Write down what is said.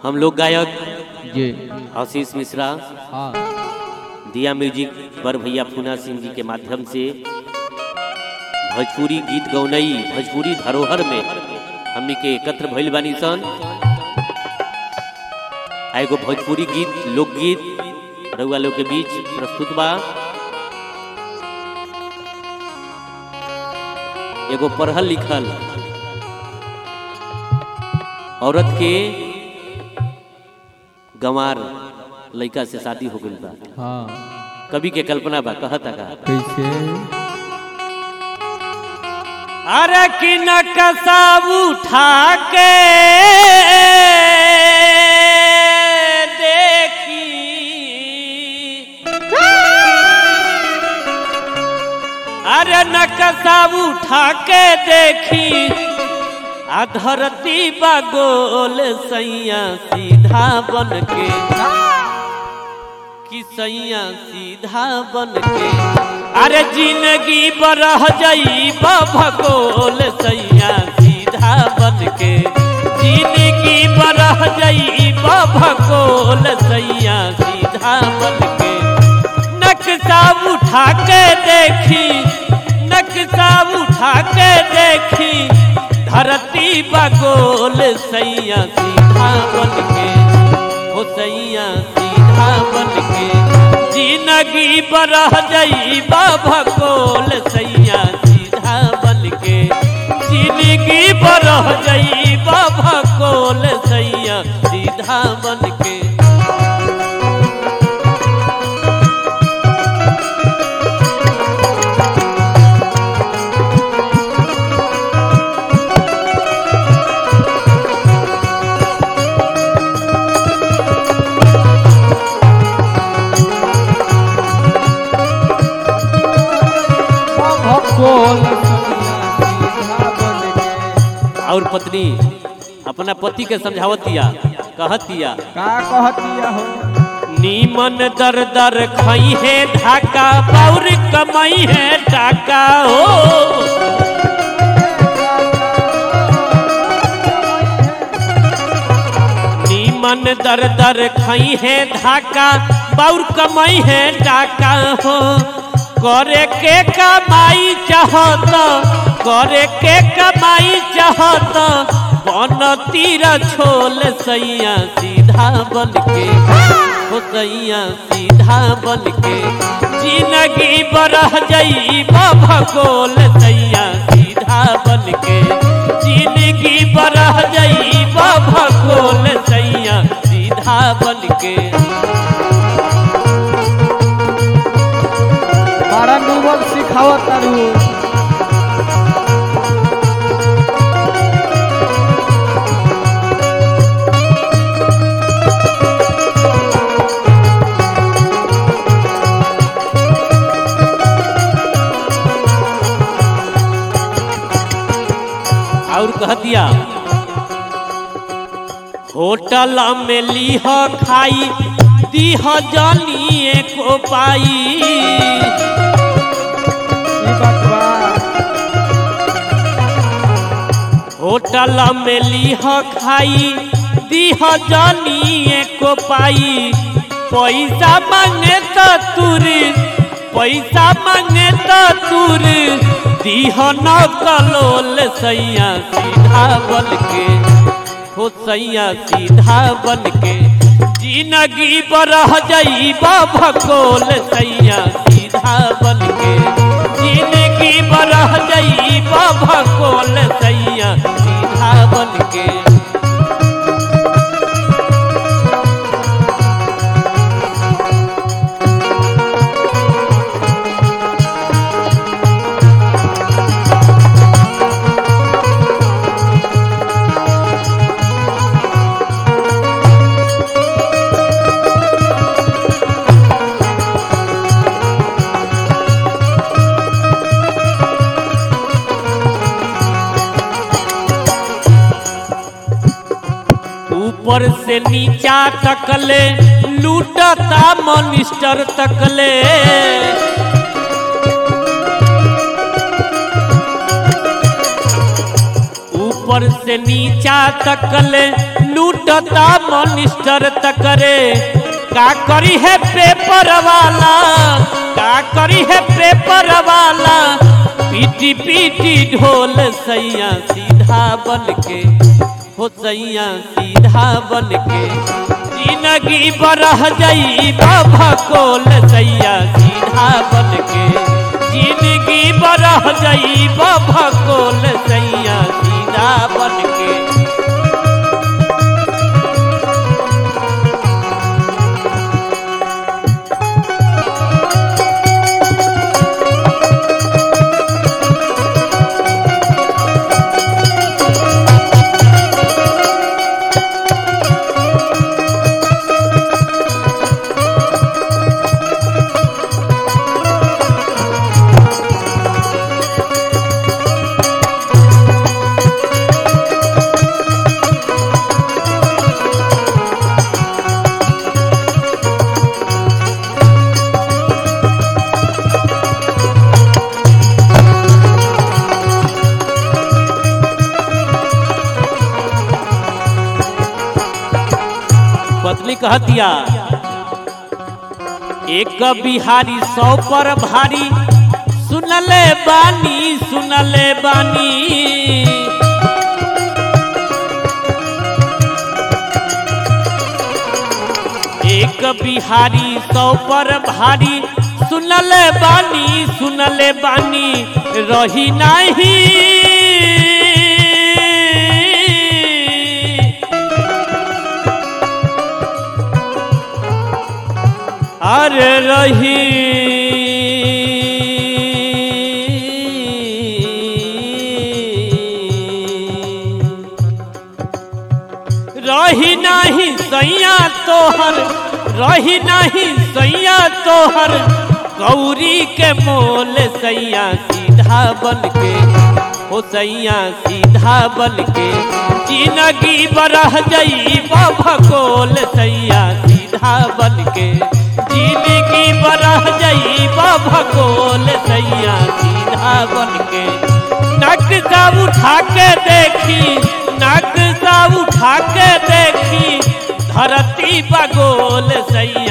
हम लोग गायक जी आशीष मिश्रा हाँ दिया म्यूजिक पर भैया पूना सिंह जी के माध्यम से भोजपुरी गीत गौनई भोजपुरी धरोहर में हमनी के एकत्र भइल बानी सन आ एगो भोजपुरी गीत लोकगीत रउआ लोग के बीच प्रस्तुत बा एगो पढ़ल लिखल औरत के गंवार लड़का से शादी हो गई बा हाँ कवि के कल्पना बा कहता का कैसे अरे कि नकसा उठा के देखी अरे नकसा उठा के देखी आ धरती बा गोल सैया सीधा बन के कि सैया सीधा बन के अरे जिंदगी बरह जाई भगोल सैया सीधा बन के जिंदगी बरह जाई भगोल सैया सीधा बन के नक्शा उठा के देखी नक्शा उठा के देखी धरती बगोल सैया सीधा बन के हो सैया सीधा बन के जिंदगी बरह जाई भगोल सैया सीधा बन के जिंदगी बरह जाई भगोल सैया सीधा बन के भगोल सीधा बन के। और पत्नी अपना पति के समझावतिया कहतिया का कहतिया हो नीमन दर दर खई है ढाका और कमाई है टाका हो नीमन दर दर खई है ढाका और कमाई है टाका हो करे के कमाई चाहत करे के कमाई चाहत बन तीर छोल सैया सीधा बन के हो सैया सीधा बन के जिंदगी बरह जाई भगोल सैया सीधा बन के जिंदगी बरह जाई भगोल सैया सीधा बन के बड़ा डूबल सिखावत तारू और कह दिया होटल में लीह खाई दीह जानिए को पाई ई बात बा होटल में लीह खाई दीह जानिए को पाई पैसा मांगे तो तुर पैसा मांगे तो तुर दीह न कलोल सैया सीधा बन के हो सैया सीधा बन के जिंदगी बरह जाई भगोल सैया सीधा बन के जिंदगी बरह जाई भगोल सैया सीधा बन के ऊपर से नीचा तकले लूटता मनिस्टर तकले ऊपर से नीचा तकले लूटता मनिस्टर तकरे का करी है पेपर वाला का करी है पेपर वाला पीटी पीटी ढोल सैया सीधा बन के हो सैया सीधा बन के जिंदगी बरह जाई बाबा कोल सैया सीधा बन के जिंदगी बरह जाई बाबा कोल सैया सीधा बन के पत्नी कह दिया एक बिहारी सौ पर भारी सुनले बानी सुनले बानी एक बिहारी सौ पर भारी सुनले बानी सुनले बानी रही नहीं अरे रही रही नहीं सैया तोहर रही नहीं सैया तोहर गौरी के मोल सैया सीधा बन के हो सैया सीधा बन के जिंदगी बरह जई भकोल सैया सीधा बन के जिंदगी बरह जई भकोल सैया सीधा बन के नक्शा उठा के देखी नक्शा उठा के देखी धरती बगोल सैया